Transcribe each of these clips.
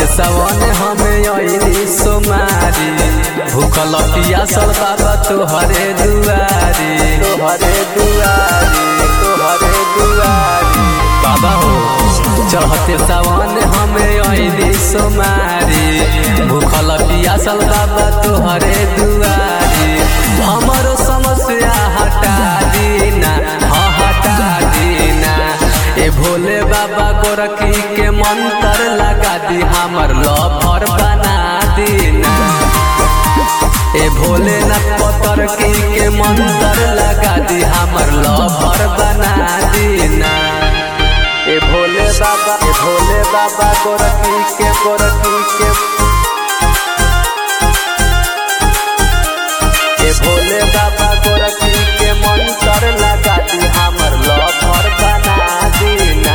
सवन हमें अइली सोमारी भूखल पियासल बाबा तोहरे दुआरी तोहरे दुआरी तोहरे दुआरी बाबा हो चढ़ते सवन हमें अइली सोमारी भूखल पियासल बाबा तोहरे दुआरी हमरो समस्या हटा दीना हाँ हटा दीना ए भोले बाबा गोरखी के मंत्र लगा दी हमर लफर बना दीना ए भोले न पतर की के मंत्र लगा दी हमर लफर बना दीना ए भोले बाबा ए भोले बाबा गोरखी के गोरखी के ए भोले बाबा गोरखी के मंत्र लगा दी हमर लफर बना दीना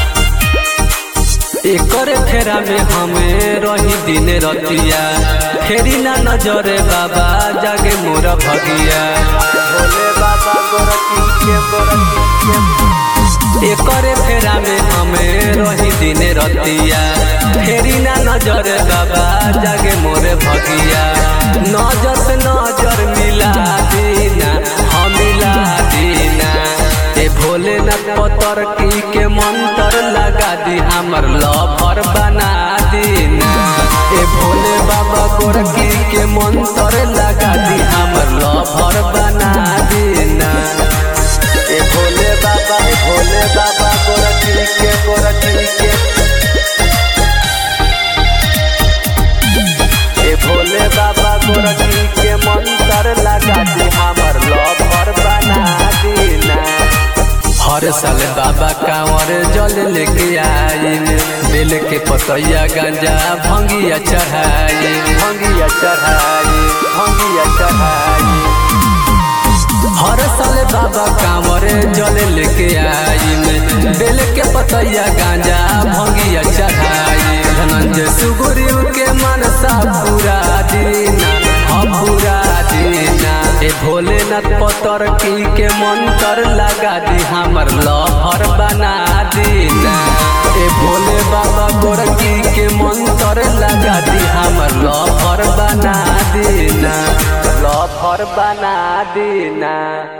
एकर फेरा में हमें रही दिन रतिया फेरी ना नजरे बाबा जागे मोर भगिया भोले बाबा गोरखी के गोरखी के एकर फेरा में हमें रही दिन रतिया फेरी ना नजरे बाबा जागे मोरे भगिया नजर से नजर मिला दीना हम मिला दीना ए भोले न पतर की के मंत्र लगा दी हमर लफर बना दीना ए भोले बाबा गोरकी के मंत्र लगा दी हमर लफर बना दीना ए भोले बाबा ए भोले बाबा गोरकी के गोरकी के ए भोले बाबा गोरकी के मंत्र लगा दी हमर लफर बना दीना हर साल बाबा कांवर जल लेके आइन बेल के पतैया गांजा भंगिया चढ़ाई भंगिया चढ़ाई भंगिया चढ़ाई हर साल बाबा कांवर जल लेके आइन बेल के पतैया गांजा भंगिया चढ़ाई धनंजय सुगुरु के मनसा पूरा दीना हम पूरा दीना ए भोलेनाथ पतर की के मंत्र लगा दी हमर लहर बना दीना ए भोले बाबा गोरकी के मंत्र लगा दी हमर लहर बना दीना लहर बना दीना